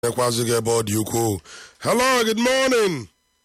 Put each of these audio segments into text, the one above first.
Ekwazi gị ebe ọ dị ukwuu. Hello, good morning.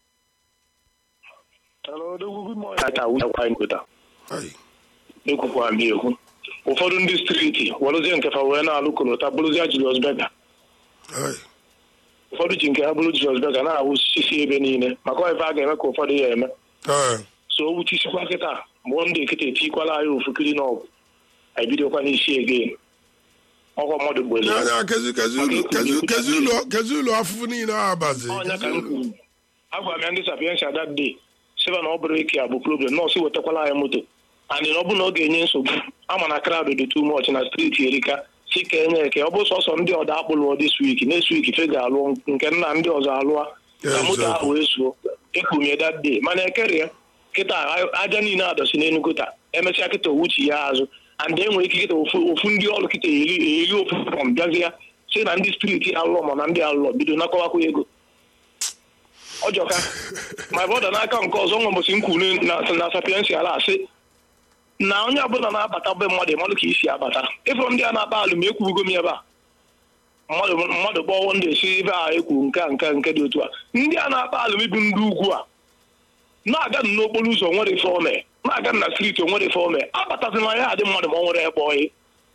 Hello, good morning. Ata awụchakwa nkụta Hey. ekwukwa m ekwu ụfọdụ ndị striti welụzie nke fa wee na-alụ kolota bụrụzie Julius Berger Hey. ụfọdụ ji nke ha bụrụ Julius Berger na-awụ sisi ebe niile maka ọ ife a ga-eme ka ụfọdụ ya eme Hey. so o wuchisikwa kịta mgbe ndị ekịta etikwala anyị ofu kiri n'ọgụ anyị bidokwa n'isi egen ọkwa mmadụ gbere Ya ya kezi kezi ụlọ kezi kezi ụlọ kezi ụlọ afụfụ niile a abazi. ọnya ka m kwuru agwara m ya ndị sapiensia that day sịba na ọ bụrụ ike a bụ problem nọọsụ wetakwala anyị moto andị na ọ bụrụ na ọ ga-enye nsogbu ama na crowd dị too much na steeti erika si ka enye eke ọ bụ sọsọ ndị ọda akpụlụọ this week next week fe ga-alụ nke nna ndị ọzọ alụa ka moto ahụ wee zuo ekwumie that day mana ekerie kịta aja niile adọsi n'enugu taa emesịa kịta owuchi ya azụ and enwere ike kịta ofu ofu ndị ọrụ kịta eri eri ofu pọm bịazi ya si na ndị steeti alụlọ ma na ndị alụlọ bido nakọwakwa ego ọjọka ma bọda n'aka nke ọzọ nwa mbọsị nkwuru na na sapiensi ala asị na onye ọbụla na-abata be mmadụ ịmalụ ka isi abata ịfụrụ ndị a na-akpa alụ ma ekwubugo m ebe a mmadụ mmadụ gbọwọ ndị esi ebe a ekwu nke a nke a, nke dị otu a ndị a na-akpa alụ ibu ndị ugwu a na-aga n'okporo ụzọ nwere ife ome na-aga na striti onwere ife ome abatazi na ya adị mmadụ ma ọ nwere ebe oyi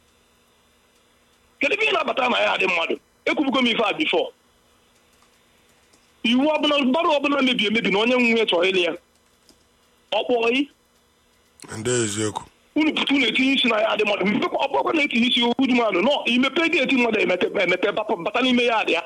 kedu ebe ị na-abata na ya adị mmadụ ekwubugo m ife a bifọ iwu ọbụla gbara ọbụla mebi emebi na onye nwe chọrọ ịlị ya ọkpọyi Ndị eziokwu. unu pụta unu etinye isi na ya adị mmadụ mepekwa ọkpọkwa na-etinye isi okwu dị mmadụ nọ imepe geeti mmadụ emepe emepe bapụ bata n'ime ya adị ya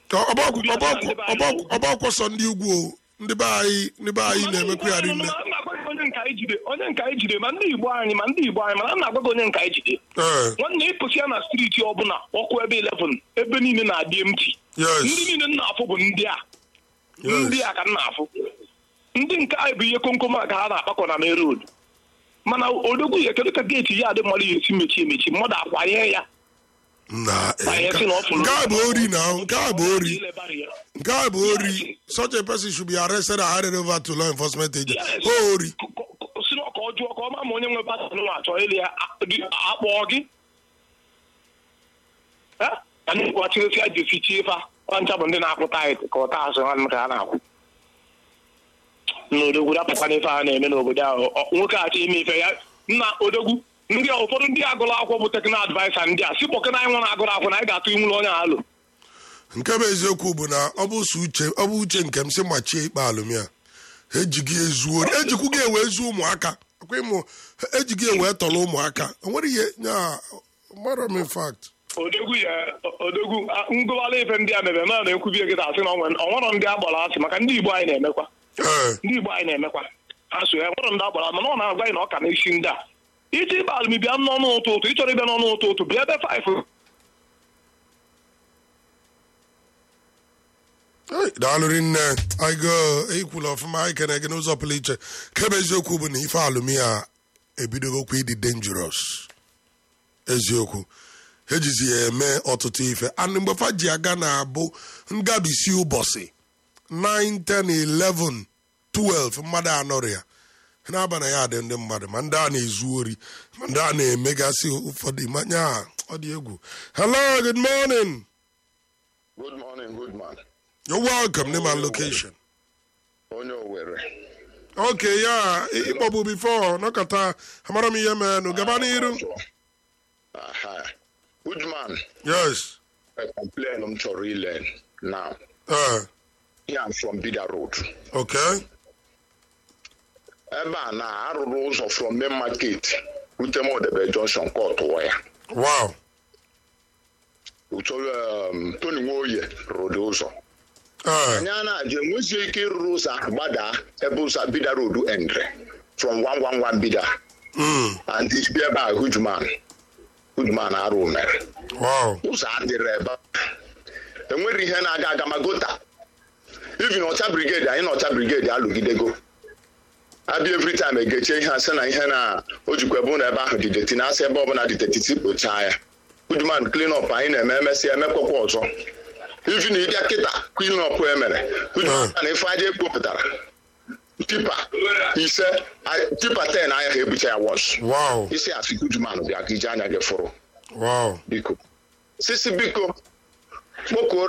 ọgbakọ sọ ndị ugwu o. ndị be anyị ndị be anyị na-emekwa ya rinne. Ma m na-agwa gị onye nka anyị jide onye nka anyị jide ma ndị igbo anyị ma ndị igbo anyị mana m na-agwa gị onye nka anyị jide Ee. nwanne ịpụsị ya na striti ọbụla ọkụ ebe 11 ebe niile na-adị emti ndị Yes. niile m na-afụ bụ ndị a ndị Yes. a ka m na-afụ ndị nke anyị bụ ihe komkom a ka ha na-akpakọ na main road mana odogwu ya kedu ka geeti ya adị mmadụ ya esi mechi emechi mmadụ akwanye ya Na Banye nke sị na ọ fụrụ- nke a bụ ori na nke a bụ ori. Ilebara ya. Nke a bụ ori. Such a person should be arrested and handed over to law enforcement agent. Yes. O ori. K- k- si na ka ọ jụọ ka ọ ma ma onye nwe batịn nwa achọ ịlị ya a- dị- akpọọ gị Eh? ka ndị gwachiresi ya ji fichie fa ọncha bụ ndị na-akwụ tait ka ọta azụ ha ka ha na-akwụ na odogwu dapụkwa n'ife a na-eme n'obodo ahụ Ọ- nwoke achọ ime ife ya nna odogwu ndị a ụfọdụ ndị agụrụ akwụkwọ bụ teknal advaisa ndị a si kpọkena anyị nwere agụrụ akwụkwọ na anyị ga-atụ inwụlọ onye alụ nke bụ eziokwu bụ na ọ bụ so uche ọ bụ uche nke m si machie ikpe alụm ya ejighị ezu ori ejikwu gị ewe ezu ụmụaka akwa ịmụ ejighị ewe tọrọ ụmụaka o nwere ihe nya mara m infact odogwu ya odogwu a- ngụwala ife ndị a mebe ma na-ekwubie gị asị na ọnwere ndị agbara asị maka ndị igbo anyị na-emekwa ee ndị igbo anyị na-emekwa ha so ya nwere ndị agbara mana ọ na-agwa anyị na ọ ka na-esi ndị a iji ịba alụm bịa n'ọnụ ụtụ ụtụ ịchọrọ ịbịa n'ọnụ ụtụ ụtụ bịa ebe faif Hey, daalụrị nne anyị go ekwula ọfụma anyị kene gị n'ụzọ pụrụ iche kebe eziokwu bụ na ife alụmi a ebidogokwa ịdị dangerous eziokwu ejizi ya eme ọtụtụ ife and mgbe fa ji aga na-abụ ngabisi ụbọchị 9 10 11 12 mmadụ anọrọ ya na-aba na ya dị ndị mmadụ ma ndị a na-ezu ori ma ndị a na-emegasị ụfọdụ manya ọ dị egwu hello good morning Good morning, good man. you're welcome name and location Onye Owere. Okay, ya ịkpọbụ bifo nọkọta amara m ihe menụ gaba n'iru Aha. Good man. yes A complain m chọrọ ile now. uh, Yeah, I'm from Bida Road. okay Ebe a na arụrụ ụzọ from main market rute Modebe Junction kọtụọ ya. wow Uchọrọ um, Tony Nwoye rụrụ ụzọ. uh, Anyị a na-ajụ enwezie ike ịrụrụ ụzọ ahụ gbadaa ebe ụzọ Bida Road endre from 111 Bida mm, and bịa ebe a Hujman. Hujman arụ mere. wow ụzọ adịrị ebe a. enwere ihe na-aga aga ma gota even ọcha brigade anyị na ọcha brigade alụgidego abịa every time egechie ihe asị na ihe na o jikwa ebe ụlọ ebe ahụ dị deti na asị ebe ọbụla dị detiti kpochaa ya goodman clean up anyị na-eme emesị emekwakwa ọzọ even ịbịa kịta clean up e mere goodman na ife aja ekpopụtara tipa ise a- tipa 10 anya ha ebucha ya wọs wow isi asị goodman bịa ka ije anya gị fụrụ wow biko sisi biko kpọkuoro